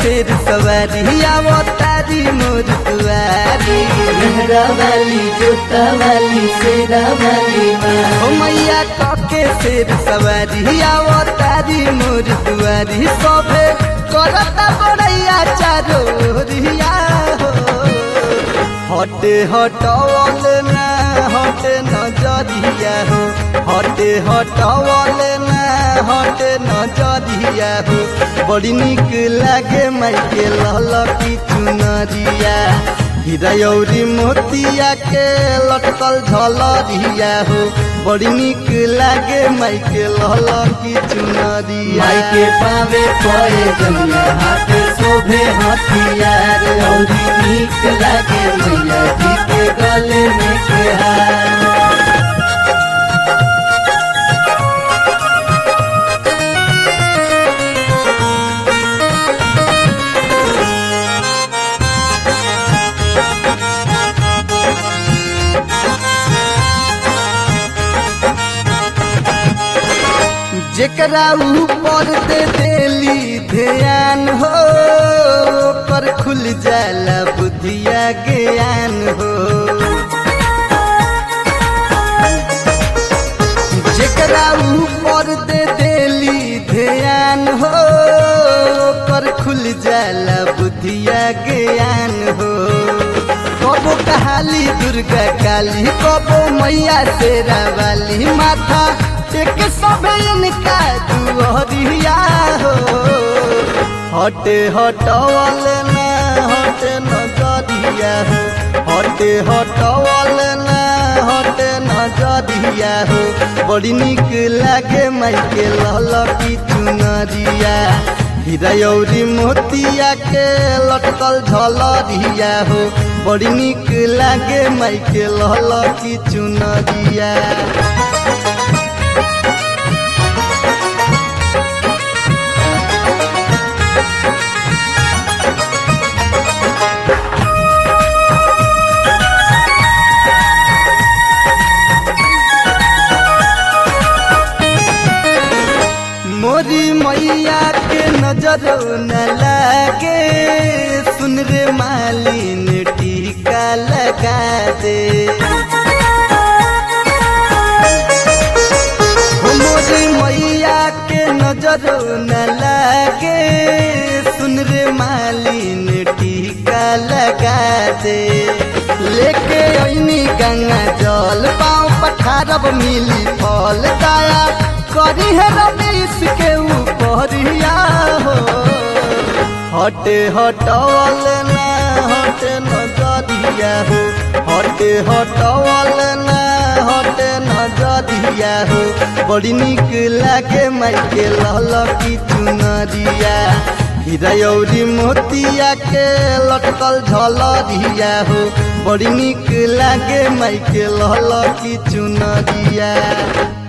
शेर सवारी आवो तारी मोर दुआरी मेहरा वाली जोता वाली शेरा वाली माँ ओ मैया के शेर सवारी आवो तारी मोर दुआरी सोभे करता बड़ैया चारो रिया हो हटे हटवल ना हटे नजरिया हो हटे हटवल ना हटे नजरिया हो बड़ी निक लागे माइके ललकी चुनरिया हिरयौरी मोतिया के लटकल झलरिया हो बड़ी निक लागे माइके ललकी चुनरिया माई के पावे पए जमिया हाथ शोभे हथियार औरी नीक लागे मैया जी के गले में के हार जेकरा ऊपर दे देली ध्यान हो पर खुल जाला बुद्धिया ज्ञान हो जेकरा ऊपर दे देली ध्यान हो पर खुल जाला बुद्धिया ज्ञान हो कबो कहाली दुर्गा काली कबो मैया शेरा वाली माथा टेक सब इनका दुहरिया हो हटे हटवल ना हटे नजरिया हो हटे हटवल ना हटे नजरिया हो बड़ी निक लागे माइके ललकी चुनरिया हिरयौरी मोतिया के लटकल झलरिया हो बड़ी निक लागे माइके ललकी चुनरिया मोरी मैया के नजर न लागे सुन रे मालिन टीका लगा दे हो मोरी मैया के नजर न लागे सुन रे मालिन टीका लगा दे लेके ऐनी गंगा जल पाँव पठारब मिली फल दाया करी है रमेश के ऊपरिया हो हटे हटवल ना हटे नजरिया हो हटे हटवल ना हटे नजरिया हो बड़ी निक लागे माइके ललकी चुनरिया हिरयौरी मोतिया के लटकल झलरिया हो बड़ी निक लागे माइके ललकी चुनरिया